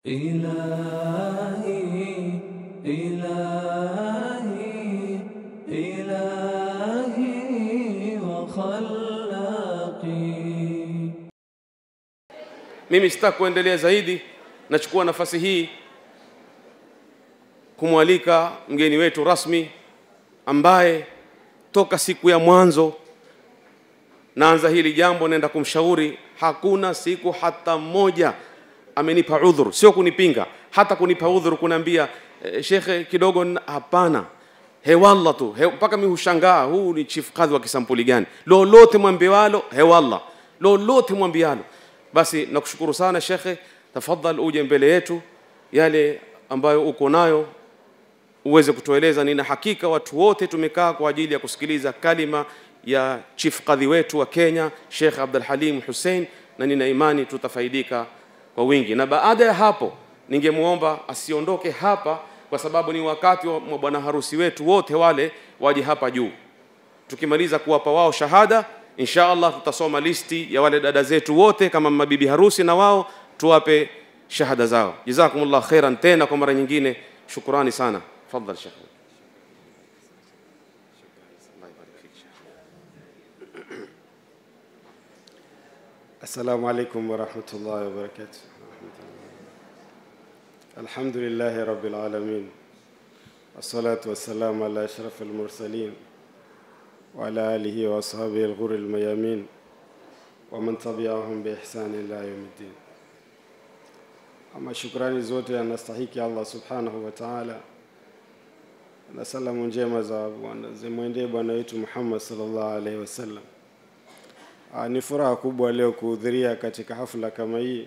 إلهي إلهي إلهي وخلاقي mimi sitaki kuendelea zaidi nachukua nafasi hii kumwalika mgeni wetu rasmi ambaye toka siku ya mwanzo naanza hili jambo naenda kumshauri hakuna siku hata moja amenipa udhuru sio kunipinga hata kunipa udhuru kunaambia e, shekhe kidogo n- hapana hewalla tu he, mpaka mi hushangaa huu ni chief kadhi wa kisampuli gani lolote mwambiwalo hewalla lolote mwambialo basi nakushukuru sana shekhe tafadhal uje mbele yetu yale ambayo uko nayo uweze kutueleza. Nina hakika watu wote tumekaa kwa ajili ya kusikiliza kalima ya chief kadhi wetu wa Kenya Sheikh Abdul Halim Hussein, na nina imani tutafaidika kwa wingi. Na baada ya hapo, ningemwomba asiondoke hapa, kwa sababu ni wakati wa wa bwana harusi wetu wote wale waje hapa juu. Tukimaliza kuwapa wao shahada, insha Allah tutasoma listi ya wale dada zetu wote kama mabibi harusi, na wao tuwape shahada zao. Jazakumullah khairan, tena kwa mara nyingine, shukurani sana. Tafadhal Sheikh. السلام عليكم ورحمة الله وبركاته الحمد لله رب العالمين والصلاة والسلام على أشرف المرسلين وعلى آله وأصحابه الغر الميامين ومن تبعهم بإحسان إلى يوم الدين أما shukrani zote anastahiki Allah subhanahu wa ta'ala na salamu njema za bwana zimwendee bwana wetu Muhammad sallallahu alaihi wasallam. Ah, Ni furaha kubwa leo kuhudhuria katika hafla kama hii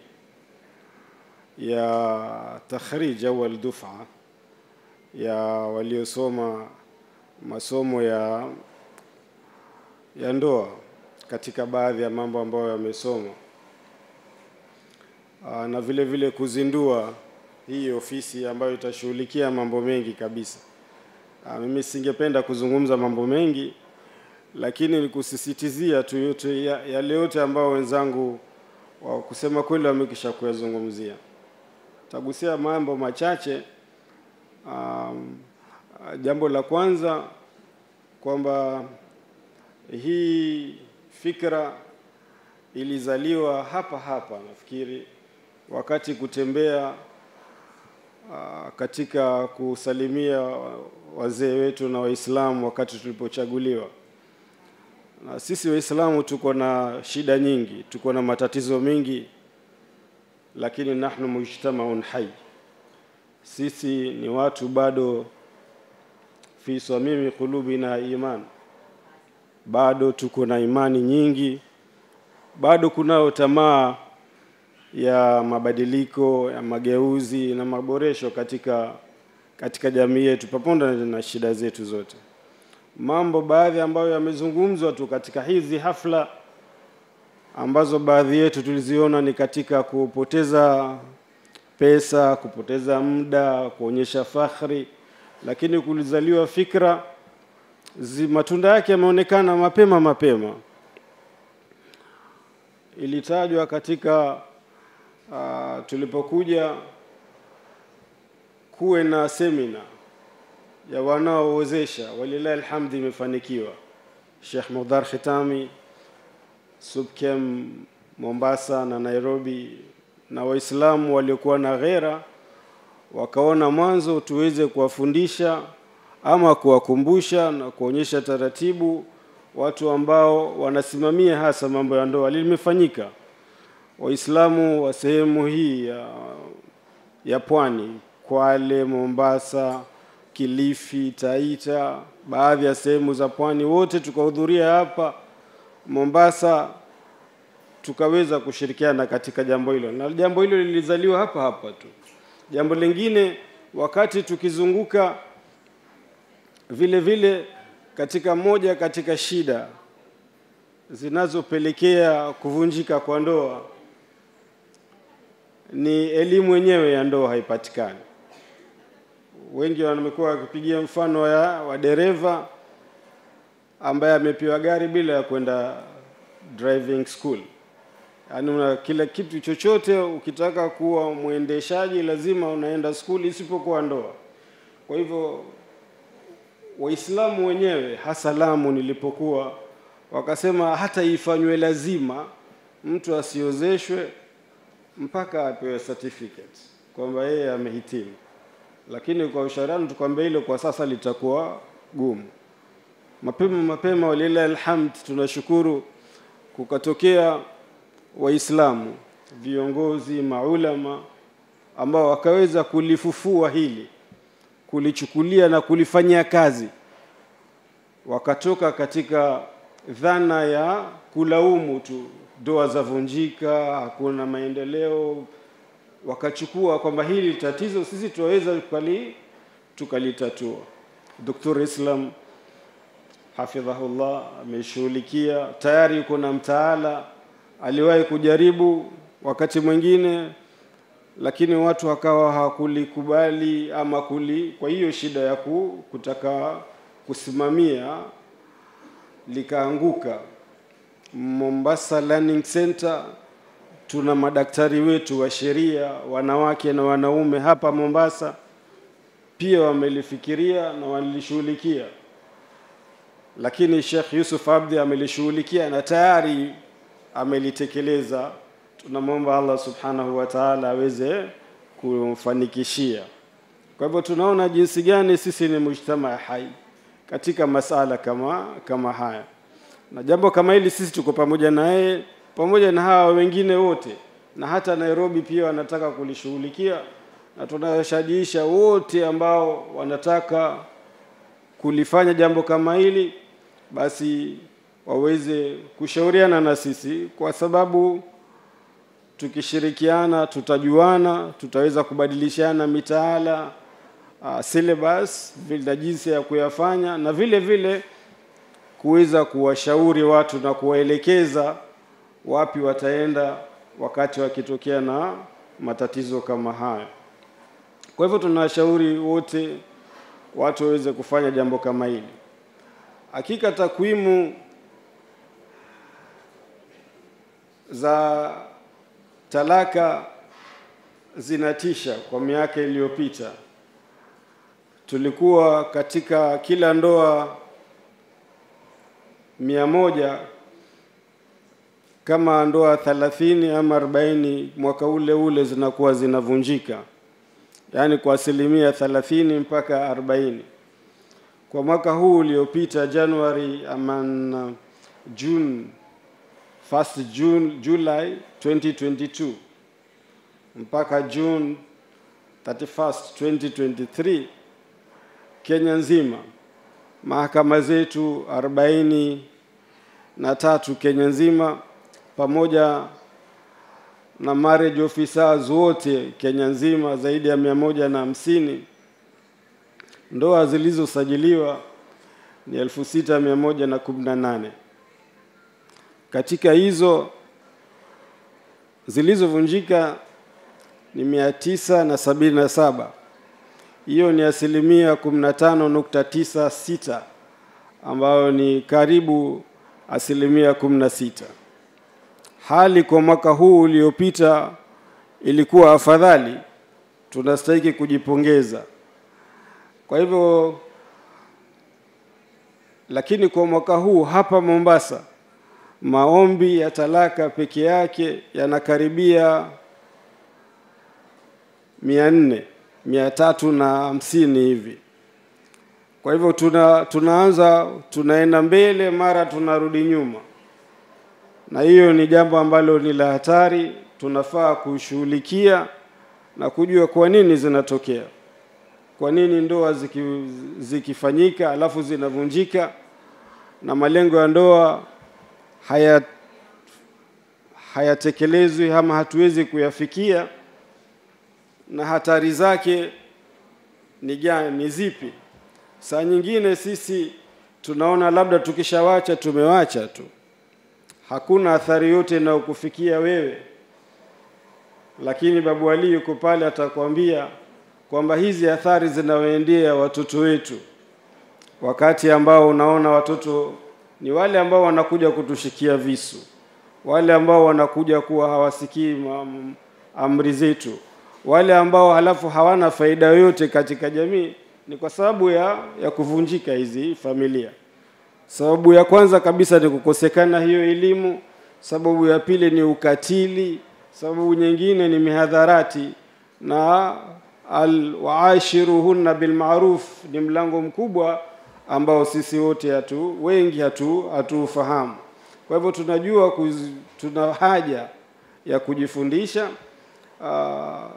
ya takhrij awal dufa ya waliosoma masomo ya ya ndoa katika baadhi ya mambo ambayo yamesomwa Ah, na vile vile kuzindua hii ofisi ambayo itashughulikia mambo mengi kabisa. Ah, Mimi singependa kuzungumza mambo mengi lakini ni kusisitizia tu yote ya- yale yote ambayo wenzangu wa kusema kweli wamekisha kuyazungumzia. Tagusia mambo machache. Um, ah, jambo la kwanza kwamba hii fikra ilizaliwa hapa hapa nafikiri wakati kutembea ah, katika kusalimia wazee wetu na Waislamu wakati tulipochaguliwa. Na sisi Waislamu tuko na shida nyingi, tuko na matatizo mengi, lakini nahnu mujtamaun hai, sisi ni watu bado fi samimi qulubina iman, bado tuko na imani nyingi, bado kunayo tamaa ya mabadiliko ya mageuzi na maboresho katika katika jamii yetu pamoja na shida zetu zote mambo baadhi ambayo yamezungumzwa tu katika hizi hafla ambazo baadhi yetu tuliziona ni katika kupoteza pesa, kupoteza muda, kuonyesha fakhri, lakini kulizaliwa fikra zi, matunda yake yameonekana mapema mapema. Ilitajwa katika uh, tulipokuja kuwe na semina ya wanaowezesha, walilahi alhamdi, imefanikiwa. Sheikh Mudhar Khitami, Subkem Mombasa na Nairobi, na Waislamu waliokuwa na ghera wakaona mwanzo tuweze kuwafundisha ama kuwakumbusha na kuonyesha taratibu watu ambao wanasimamia hasa mambo ya ndoa. Limefanyika. Waislamu wa sehemu hii ya, ya pwani, Kwale, Mombasa, Kilifi, Taita, baadhi ya sehemu za pwani, wote tukahudhuria hapa Mombasa, tukaweza kushirikiana katika jambo hilo, na jambo hilo lilizaliwa hapa hapa tu. Jambo lingine, wakati tukizunguka vile vile katika moja katika shida zinazopelekea kuvunjika kwa ndoa ni elimu yenyewe ya ndoa haipatikani. Wengi wamekuwa wakipigia mfano wa, wa dereva ambaye amepewa gari bila ya kwenda driving school. yaani una kila kitu chochote ukitaka kuwa mwendeshaji lazima unaenda skuli isipokuwa ndoa kwa hivyo waislamu wenyewe hasa lamu nilipokuwa wakasema hata ifanywe lazima mtu asiozeshwe mpaka apewe certificate kwamba yeye amehitimu lakini kwa ushauriano tukwambia hilo kwa sasa litakuwa gumu mapema mapema walilahi alhamd tunashukuru kukatokea waislamu viongozi maulama ambao wakaweza kulifufua hili kulichukulia na kulifanyia kazi wakatoka katika dhana ya kulaumu tu ndoa zavunjika hakuna maendeleo wakachukua kwamba hili tatizo sisi tunaweza tukali tukalitatua Dr. Islam hafidhahullah ameshughulikia tayari yuko na mtaala aliwahi kujaribu wakati mwingine lakini watu wakawa hawakulikubali ama kuli kwa hiyo shida ya ku, kutaka kusimamia likaanguka Mombasa Learning Center tuna madaktari wetu wa sheria wanawake na wanaume hapa Mombasa pia wamelifikiria na walishughulikia lakini Sheikh Yusuf Abdi amelishughulikia na tayari amelitekeleza tunamwomba Allah subhanahu wa ta'ala aweze kumfanikishia kwa hivyo tunaona jinsi gani sisi ni mujtamaa hai katika masala kama kama haya na jambo kama hili sisi tuko pamoja na yeye pamoja na hawa wengine wote na hata Nairobi pia wanataka kulishughulikia na tunawashajiisha wote ambao wanataka kulifanya jambo kama hili basi waweze kushauriana na sisi kwa sababu tukishirikiana tutajuana tutaweza kubadilishana mitaala uh, syllabus na jinsi ya kuyafanya na vile vile kuweza kuwashauri watu na kuwaelekeza wapi wataenda wakati wakitokea na matatizo kama haya kwa hivyo tunawashauri wote watu waweze kufanya jambo kama hili hakika takwimu za talaka zinatisha kwa miaka iliyopita tulikuwa katika kila ndoa mia moja kama ndoa thalathini ama arobaini mwaka ule ule zinakuwa zinavunjika yaani kwa asilimia thalathini mpaka arobaini kwa mwaka huu uliopita Januari ama June first June July 2022 mpaka June 31st 2023 Kenya nzima mahakama zetu arobaini na tatu Kenya nzima pamoja na marriage officers wote Kenya nzima zaidi ya mia moja na hamsini ndoa zilizosajiliwa ni elfu sita mia moja na kumi na nane katika hizo zilizovunjika ni mia tisa na sabini na saba hiyo ni asilimia kumi na tano nukta tisa sita ambayo ni karibu asilimia kumi na sita hali kwa mwaka huu uliopita ilikuwa afadhali tunastahiki kujipongeza kwa hivyo lakini kwa mwaka huu hapa Mombasa maombi ya talaka peke yake yanakaribia mia nne mia tatu na hamsini hivi kwa hivyo tuna, tunaanza tunaenda mbele mara tunarudi nyuma na hiyo ni jambo ambalo ni la hatari tunafaa kushughulikia na kujua kwa nini zinatokea kwa nini ndoa ziki, zikifanyika alafu zinavunjika na malengo ya ndoa haya hayatekelezwi ama hatuwezi kuyafikia na hatari zake ni gani ni zipi saa nyingine sisi tunaona labda tukishawacha tumewacha tu hakuna athari yote inayokufikia wewe lakini babu Ali yuko pale atakwambia kwamba hizi athari zinawaendea watoto wetu wakati ambao unaona watoto ni wale ambao wanakuja kutushikia visu wale ambao wanakuja kuwa hawasikii ma- amri zetu, wale ambao halafu hawana faida yoyote katika jamii, ni kwa sababu ya, ya kuvunjika hizi familia. Sababu ya kwanza kabisa ni kukosekana hiyo elimu. Sababu ya pili ni ukatili. Sababu nyingine ni mihadharati na al waashiruhunna bilmaruf ni mlango mkubwa ambao sisi wote hatu wengi hatu hatuufahamu. Kwa hivyo tunajua kuz, tuna haja ya kujifundisha uh,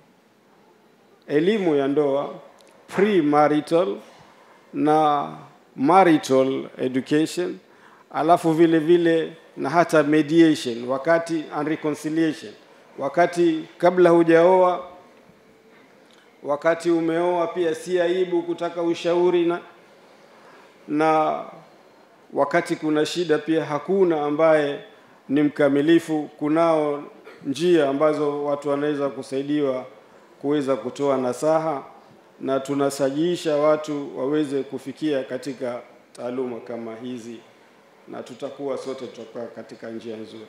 elimu ya ndoa pre-marital na marital education, alafu vile vile na hata mediation wakati and reconciliation, wakati kabla hujaoa, wakati umeoa, pia si aibu kutaka ushauri na, na wakati kuna shida pia hakuna ambaye ni mkamilifu. Kunao njia ambazo watu wanaweza kusaidiwa kuweza kutoa nasaha na tunasajiisha watu waweze kufikia katika taaluma kama hizi, na tutakuwa sote tutakuwa katika njia nzuri.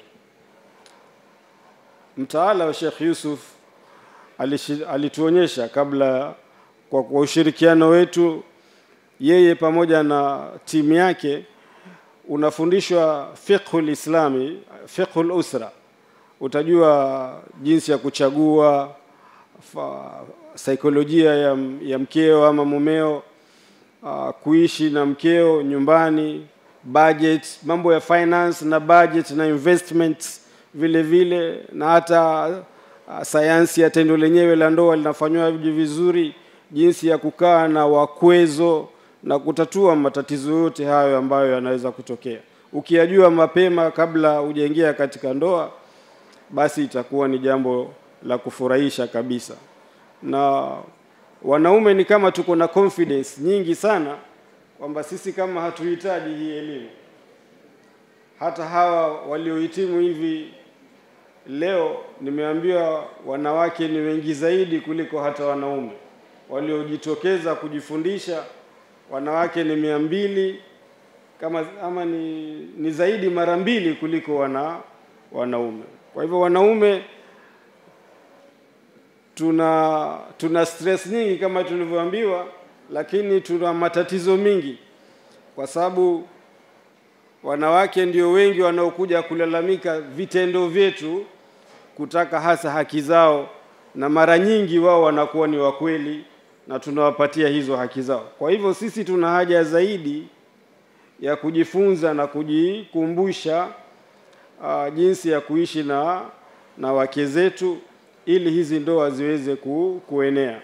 Mtaala wa Sheikh Yusuf alishi- alituonyesha kabla, kwa, kwa ushirikiano wetu yeye pamoja na timu yake, unafundishwa fiqhul islami, fiqhul usra, utajua jinsi ya kuchagua fa, saikolojia ya, ya mkeo ama mumeo uh, kuishi na mkeo nyumbani, budget, mambo ya finance na budget na investments vile vile, na hata uh, sayansi ya tendo lenyewe la ndoa linafanywa vizuri, jinsi ya kukaa na wakwezo na kutatua matatizo yote hayo ambayo yanaweza kutokea. Ukiyajua mapema kabla hujaingia katika ndoa, basi itakuwa ni jambo la kufurahisha kabisa na wanaume ni kama tuko na confidence nyingi sana kwamba sisi kama hatuhitaji hii elimu. Hata hawa waliohitimu hivi leo, nimeambiwa wanawake ni wengi zaidi kuliko hata wanaume waliojitokeza kujifundisha. Wanawake ni mia mbili kama ama ni, ni zaidi mara mbili kuliko wana wanaume. Kwa hivyo wanaume tuna tuna stress nyingi kama tulivyoambiwa, lakini tuna matatizo mingi, kwa sababu wanawake ndio wengi wanaokuja kulalamika vitendo vyetu, kutaka hasa haki zao, na mara nyingi wao wanakuwa ni wakweli na tunawapatia hizo haki zao. Kwa hivyo sisi tuna haja zaidi ya kujifunza na kujikumbusha uh, jinsi ya kuishi na na wake zetu ili hizi ndoa ziweze ku, kuenea.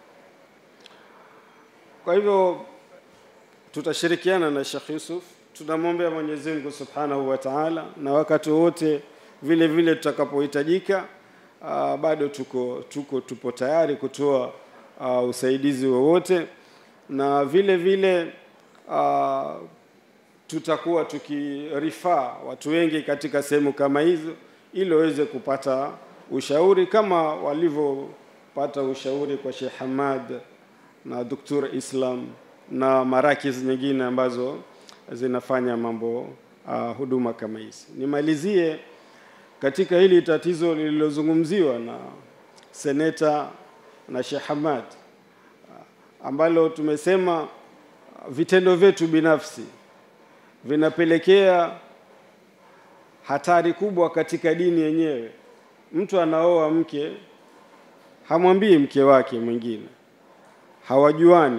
Kwa hivyo tutashirikiana na Sheikh Yusuf, tunamwombea Mwenyezi Mungu Subhanahu wa Ta'ala, na wakati wote vile vile tutakapohitajika, uh, bado tuko tuko tupo tayari kutoa uh, usaidizi wowote, na vile vile uh, tutakuwa tukirifaa watu wengi katika sehemu kama hizo ili waweze kupata ushauri kama walivyopata ushauri kwa Sheikh Hamad na Dr. Islam na marakiz nyingine ambazo zinafanya mambo uh, huduma kama hizi. Nimalizie katika hili tatizo lililozungumziwa na seneta na Sheikh Hamad uh, ambalo tumesema uh, vitendo vyetu binafsi vinapelekea hatari kubwa katika dini yenyewe. Mtu anaoa mke hamwambii mke wake mwingine, hawajuani,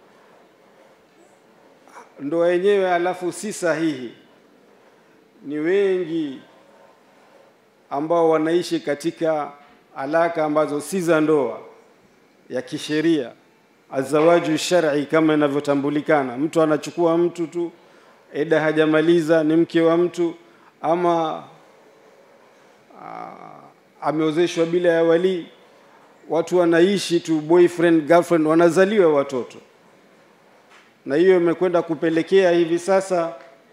ndoa yenyewe alafu si sahihi. Ni wengi ambao wanaishi katika alaka ambazo si za ndoa ya kisheria, azawaju shar'i kama inavyotambulikana. Mtu anachukua mtu tu, eda hajamaliza, ni mke wa mtu ama ameozeshwa bila ya walii. Watu wanaishi tu boyfriend girlfriend, wanazaliwa watoto, na hiyo imekwenda kupelekea hivi sasa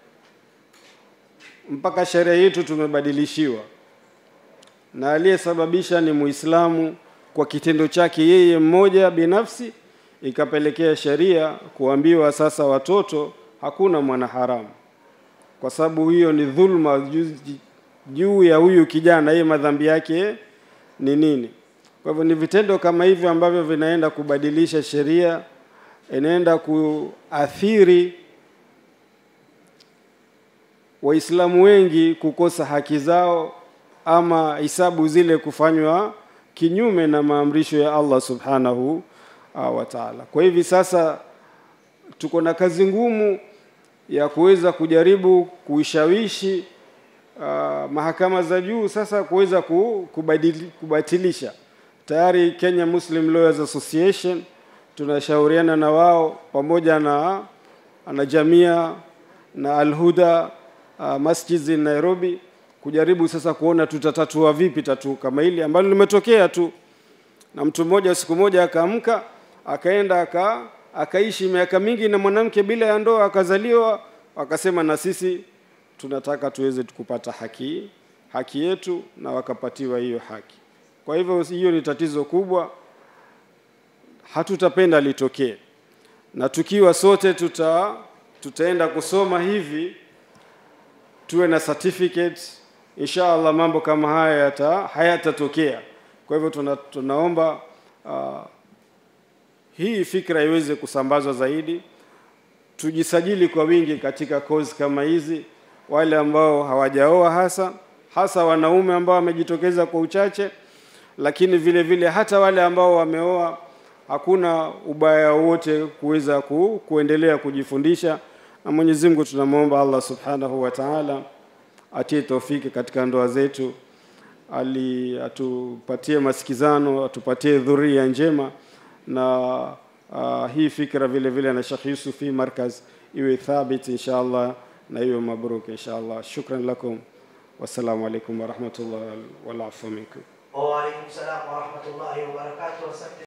mpaka sheria yetu tumebadilishiwa, na aliyesababisha ni Muislamu kwa kitendo chake yeye mmoja binafsi, ikapelekea sheria kuambiwa sasa watoto hakuna mwanaharamu, kwa sababu hiyo ni dhulma juu ya huyu kijana, yeye madhambi yake ni nini. Kwa hivyo ni vitendo kama hivyo ambavyo vinaenda kubadilisha sheria, inaenda kuathiri Waislamu wengi kukosa haki zao ama hisabu zile kufanywa kinyume na maamrisho ya Allah subhanahu uh, wa ta'ala. Kwa hivi sasa tuko na kazi ngumu ya kuweza kujaribu kuishawishi uh, mahakama za juu sasa kuweza ku- kubadili, kubatilisha. Tayari Kenya Muslim Lawyers Association tunashauriana na wao pamoja na na Jamia na Al-Huda uh, Masjid in Nairobi kujaribu sasa kuona tutatatua vipi tatu kama hili ambalo limetokea tu na mtu mmoja siku moja akaamka akaenda aka akaishi miaka mingi na mwanamke bila ya ndoa akazaliwa akasema na sisi tunataka tuweze kupata haki haki yetu na wakapatiwa hiyo haki kwa hivyo hiyo ni tatizo kubwa hatutapenda litokee na tukiwa sote tuta tutaenda kusoma hivi tuwe na certificate insha Allah mambo kama haya yata hayatatokea kwa hivyo tuna, tunaomba uh, hii fikra iweze kusambazwa zaidi tujisajili kwa wingi katika kozi kama hizi wale ambao hawajaoa hasa hasa wanaume ambao wamejitokeza kwa uchache lakini vile vile hata wale ambao wameoa hakuna ubaya wote kuweza ku, kuendelea kujifundisha na Mwenyezi Mungu tunamwomba Allah Subhanahu wa Ta'ala atie taufiki katika ndoa zetu ali atupatie masikizano atupatie dhuria njema na uh, hii fikra vile vile na Sheikh Yusuf hii markaz iwe thabit inshallah na iwe mabruk inshallah shukran lakum wassalamu alaikum warahmatullahi wal afu minkum وعليكم السلام ورحمة الله وبركاته